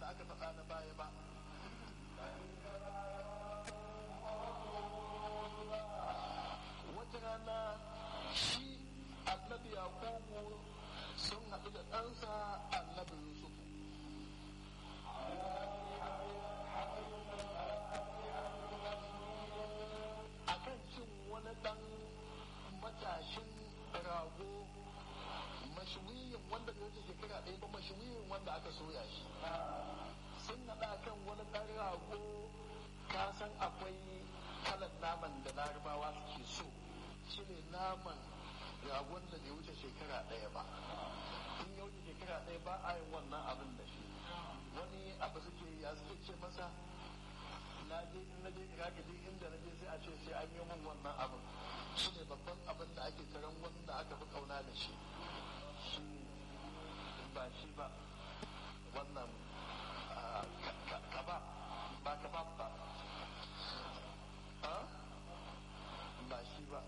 da aka faɗa na baya ba wata rana shi annabi yakubu sun haɗu da ɗansa annabi yusufu akan cin wani ɗan matashin rago mashuwiyin wanda bai wuce shekara ɗaya ba mashuwiyin wanda aka soya shi sun haɗa kan wani ɗan rago ka san akwai kalan naman da larabawa suke so shi ne naman ragon da bai wuce shekara ɗaya ba in ya wuce shekara ɗaya ba a yin wannan abin da shi wani abu suke ya suke ce masa na je in na je iraki duk inda na je sai a ce sai an yi min wannan abin shi ne babban abin da ake karan wanda aka fi kauna da shi shi ba shi ba wannan kabab ba kabab ba ba shi ba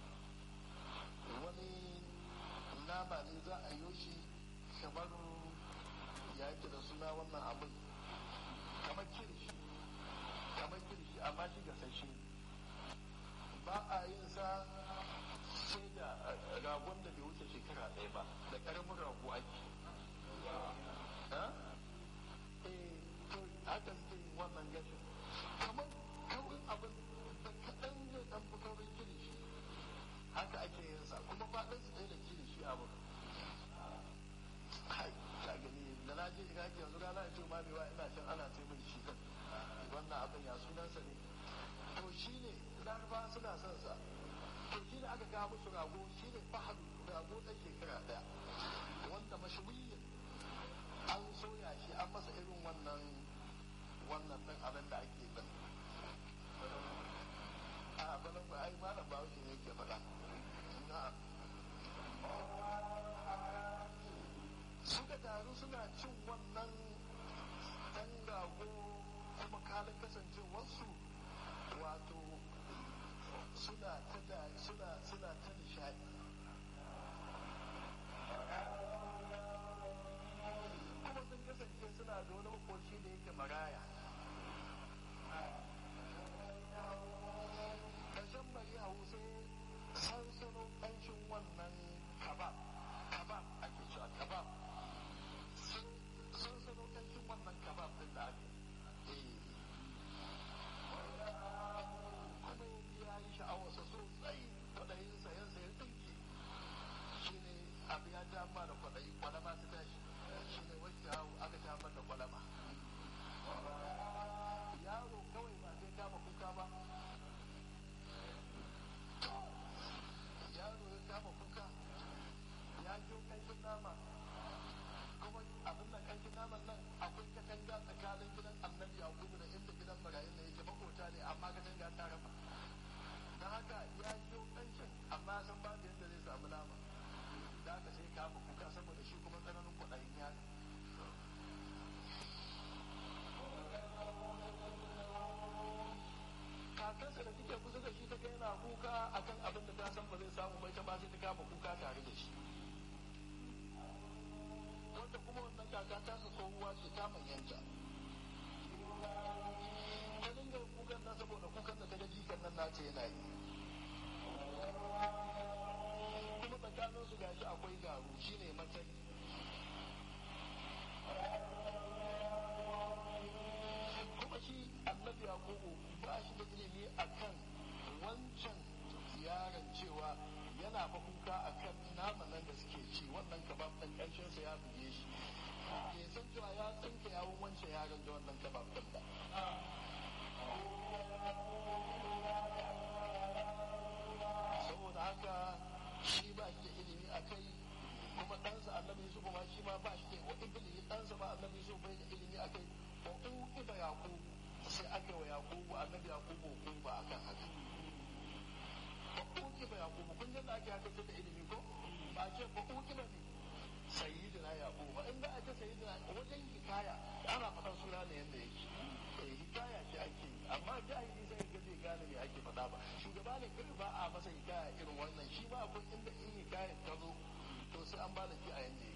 wani nama ne za a yi shi kamar ya yake da suna wannan abin kamar kirishi kamar kirishi amma shi gasashe ba a yin sa sai da ragon da bai wuce shekara ɗaya ba da ƙaramin rago ake eh to haka suke yin wannan gashin kamar kaurin abin da kaɗan zai ɗan fi kaurin kirishi haka ake yin sa kuma faɗin su ɗaya da kirishi abin kai ka gani da na je iraki yanzu rana in ce ma mewa ina can ana sai min shi kan wannan abin ya sunansa ne to shi ne laraba suna son sa to shi ne aka kawo musu rago shi ne fahadu rago ɗan shekara ɗaya wanda mashawiyin an soya shi an masa irin wannan wannan ɗin abin da ake ɗin a balan ba ai malam ba shi ne ke faɗa na'am suka taru suna cin wannan ɗan rago kuma kalin kasancewarsu wato suna ta da suna suna ta nishadi kuma sun kasance suna da wani makoci da yake maraya ƙarshen bari a wuce sansanin ƙanshin wannan kabab kabab ake cewa kabab sansanin ƙanshin wannan kabab ɗin da ake kuma ya yi sha'awarsa sosai kwaɗayin sayan sayan ɗinki shi ne abu ya ja ma da kwaɗayi kwalama ta tashi shi ne wacce yawo aka ja da kwalama yaro kawai ba zai kama kuka ba yaro ya kama kuka ya jo kanshin nama kuma abin da kanshin naman nan akwai katanga tsakanin gidan annabi yakubu da inda gidan marayun da yake makota ne amma katanga ta raba don haka ya jo kanshin amma san ba da yadda zai samu nama da haka sai kama kuka saboda shi kuma tsananin kwaɗayin yaro kakansa da suke kusa da shi ta ga yana kuka akan abin da ta san ba zai samu bai ta ba sai ta kama kuka tare da shi wanda kuma wannan kaka ta su tsohuwa ce ta manyanta ta dinga kukan nan saboda kukan da ta ga jikan nan nace yana yi kuma tsakanin su gashi akwai garu shine matsayi kuma shi annabi yakubu ba shi da ilimi akan wancan yaron cewa yana fa kuka akan naman nan da suke ci wannan kabab ɗin ƙarshen sa ya buge shi bai san cewa ya tsinka yawon wancan yaron da wannan kabab ɗin ba saboda haka shi ba shi da ilimi a kai kuma ɗansa annabi yusuf ma shi ma ba shi da wa ibli ɗansa ba annabi yusuf bai da ilimi a kai wa uqiba yaqub sai aka wa yaqubu annabi yaqubu uqiba akan haka wa uqiba yaqub kun yadda ake haka da ilimi ko ba ce ba uqiba ne sayyidina yaqub ba in ba a ce sayyidina wajen hikaya ana faɗan suna ne yanda yake eh hikaya ce ake amma jahili sai ga zai gane me ake faɗa ba shugaba ne kai ba a masa hikaya irin wannan shi ba akwai inda in hikayar ta zo to sai an ba da shi a yanda